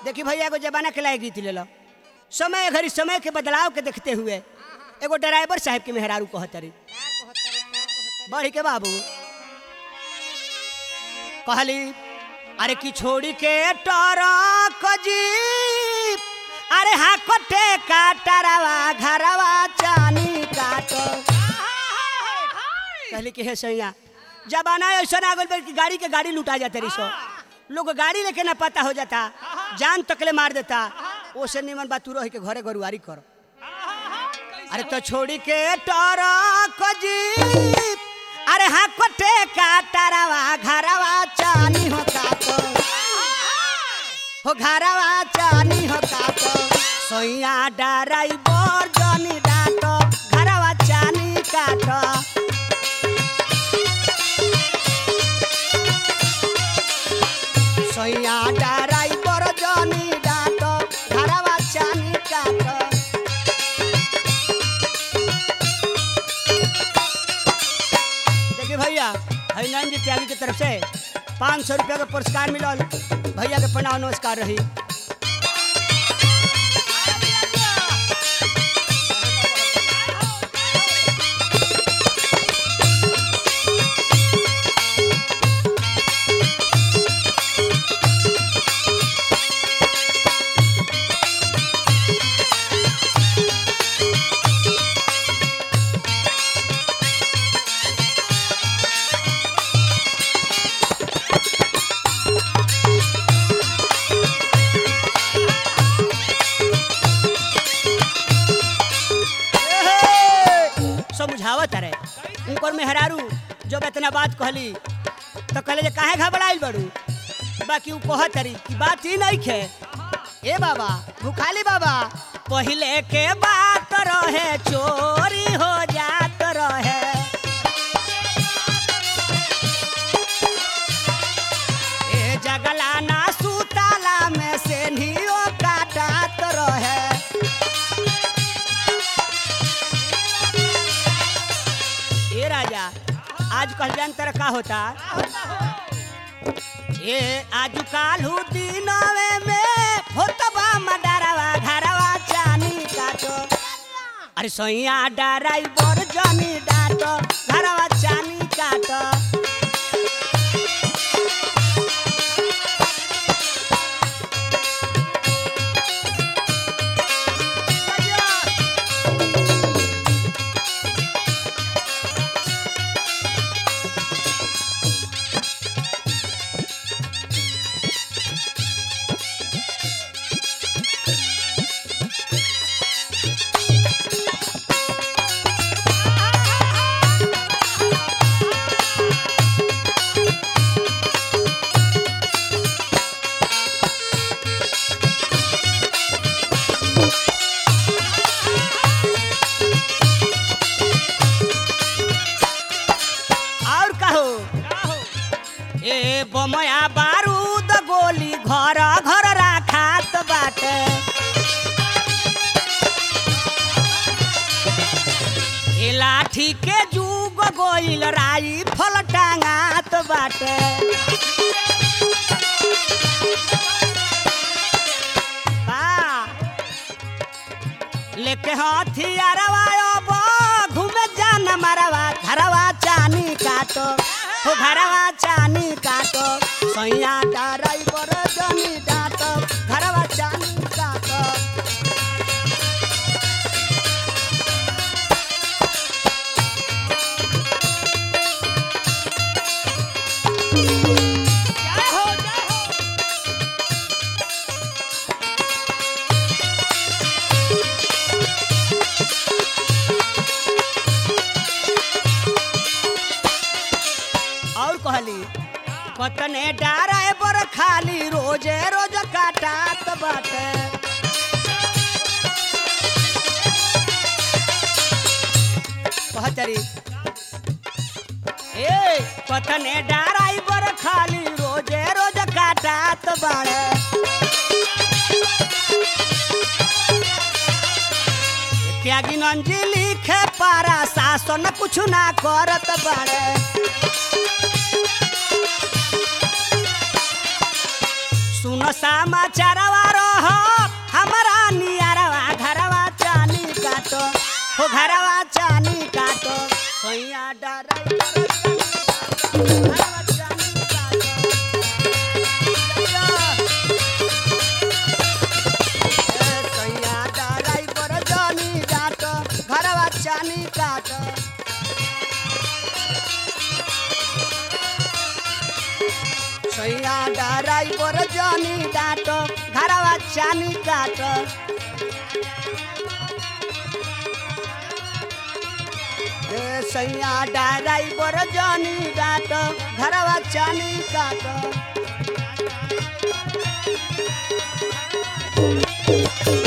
देखी भैया एगो जमाना के लायक रीति ले लो समय घड़ी समय के बदलाव के देखते हुए एगो ड्राइवर साहब के मेहरारू कहतरी बढ़ी के बाबू कहली अरे की छोड़ी के टरक जीप अरे हा कटे काटरवा घरवा चानी काटो कहली कि हे सैया जमाना ऐसा आ गइल बा कि गाड़ी के गाड़ी लुटा जाते रही सो लोग गाड़ी लेके ना पता हो जाता जान तकले मार देता ओसे निमन बात तू रह के घरे गरुआरी कर अरे तो छोड़ी के टरक जीप अरे हाँ कटे काटरवा घरवा चानी हो काटो हो घरवा चानी हो काटो सोइया डराइवर जनी डाटो घरवा चानी काटो सोइया डराइवर जनी डाटो घरवा चानी काटो देखिए भैया हरिनारायण जी त्यागी की तरफ से पाँच सौ रुपया का पुरस्कार मिलल भैया के प्रणाम नमस्कार रही एहे! समझावत रहे उनकर मेहरारू जब इतना बात कहली तो कहले जे काहे घबराइल बड़ू बाकी उ कहत रही कि बात ही नहीं खे ए बाबा भूखाली बाबा पहले के बात रहे चोरी हो जात रहे ए जगला ना सुताला में से नियो काटत रहे ए राजा आज कल जान तर का होता ए आज कालू दिनवे में होतबा मडरवा घरवा चानी काटो अरे सैया डराइवर जनी डाटो घरवा चानी काटो और कहो ए बमया बारूद गोली घर घर राखात बाटे ए लाठी के जुग गोइल राई फल टांगात बाटे बा लेके हथियारवा अब घूमे जान मरवा घरवा चानी काटो हो घरवा चानी काटो सैया ड्राइवर जनी डाटो घरवा चानी काटो जय हो जय हो और कहली पतने डाराए पर खाली रोजे रोज काटात बाटे कहतरी ए पतने डाराई पर खाली रोजे रोज काटात बाड़े त्यागी नंजी लिखे पारा शासन कुछ ना करत बाड़े सुन समाचारवा रो हो घरवा चानी काटो सैया डराई घरवा चानी काटो ए, सैया डराई पर जानी डाटो घरवा चानी काटो सैया डराई पर जानी डाटो घरवा चानी काटो ए सैया डराई पर जानी डाटो घरवा चानी काटो